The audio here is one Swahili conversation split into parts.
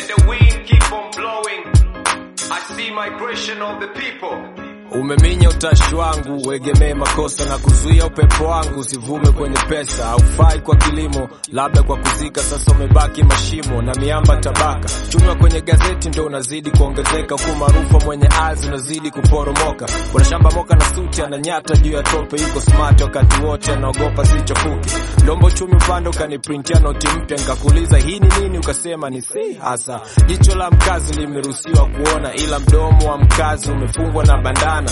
Let the wind keep on blowing. I see migration of the people. Umeminya utashi wangu, uegemee makosa na kuzuia upepo wangu usivume kwenye pesa. Haufai kwa kilimo, labda kwa kuzika. Sasa umebaki mashimo na miamba tabaka. Chuma kwenye gazeti ndo unazidi kuongezeka, huku maarufu mwenye azi unazidi kuporomoka. Kuna shamba moka na suti ananyata juu ya tope, yuko smart wakati wote anaogopa sichofuki. Ndombo chumi upande ukaniprintia noti mpya, nikakuuliza hii ni nini, ukasema ni si hasa. Jicho la mkazi limeruhusiwa kuona, ila mdomo wa mkazi umefungwa na bandana.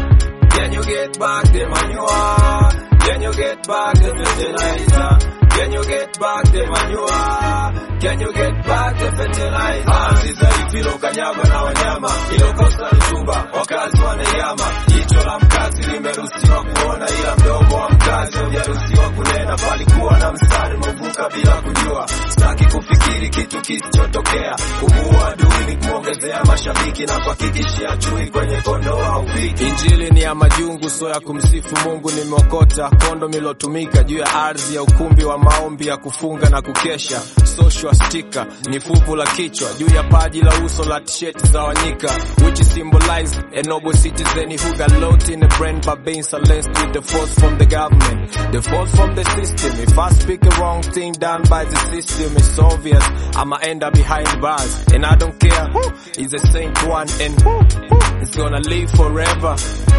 Can you get back the manure? Can you get back the fertilizer? Can you get back the manure? Can you get back the fertilizer? Ardhi dhaifu ilokanyagwa na wanyama, ilokosa rutuba, wakazi wanaiama. Jicho la mkazi limeruhusiwa kuona, ila mdomo wa mkazi haujaruhusiwa kunena. Palikuwa na mstari umevuka bila kujua. Sitaki kufikiri kitu kisichotokea. Kumuua adui ni kumwongezea mashabiki na kuhakikishia chui kwenye kondoo au viki. Injili ni ya majungu, so ya kumsifu Mungu. Nimeokota kondo milotumika juu ya ardhi ya ukumbi wa maombi ya kufunga na kukesha. Social sticker ni fuvu la kichwa juu ya paji la uso la t-shirt za wanyika, which symbolize a noble citizen who got lost in the brain by being silenced with the force from the government, the force from the system. If I speak a wrong thing done by the system, it's obvious I'ma end up behind bars, and I don't care who is a saint one and who is gonna live forever.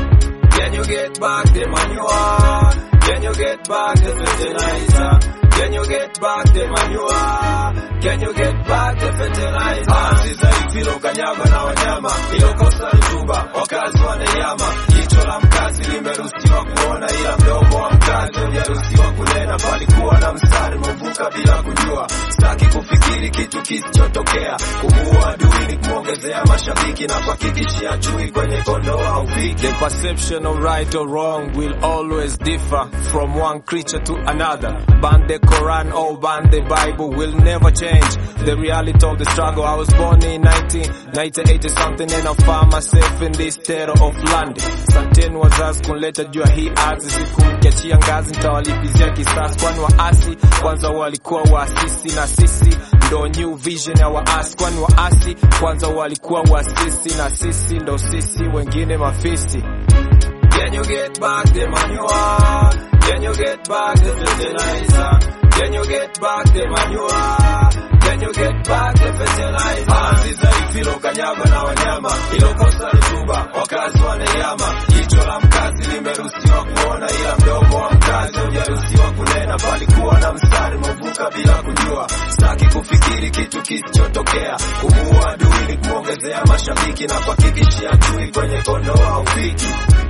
Can you get back the manure? Can you get back the fertilizer? Can you get back the manure? Can you get back the fertilizer? Ardhi dhaifu ilokanyagwa na wanyama, ilokosa rutuba, wakazi wanaiama. Jicho la mkazi limeruhusiwa kuona, ila mdomo wa mkazi haujaruhusiwa kunena. Palikuwa na mstari umevuka bila kujua. Sitaki kufikiri kitu kisichotokea. Kumuua adui ni kumwongezea mashabiki na kuhakikishia chui kwenye kondoo au viki. The perception of right or wrong will always differ from one creature to another. Ban the Quran or ban the Bible will never change the reality of the struggle. I was born in 1980 something and I found myself in this terror of land. Santeni wazazi kunileta juu ya hii ardhi, siku mkiachia ngazi nitawalipizia kisasi, kwani waasi kwanza walikuwa waasisi na sisi ndo new vision ya waasi, kwani waasi kwanza walikuwa waasisi na sisi ndo sisi wengine mafisi. Can you get back the manure? Can you get back the fertilizer? Can you get back the manure? Can you get back the fertilizer? Ardhi dhaifu ilokanyagwa na wanyama, ilokosa rutuba, wakazi wanaiama. Jicho la mkazi limeruhusiwa kuona, ila mdomo wa mkazi haujaruhusiwa kunena. Palikuwa na mstari umevuka bila kujua. Sitaki kufikiri kitu kisichotokea. Kumuua adui ni kumwongezea mashabiki na kuhakikishia chui kwenye kondoo au viki.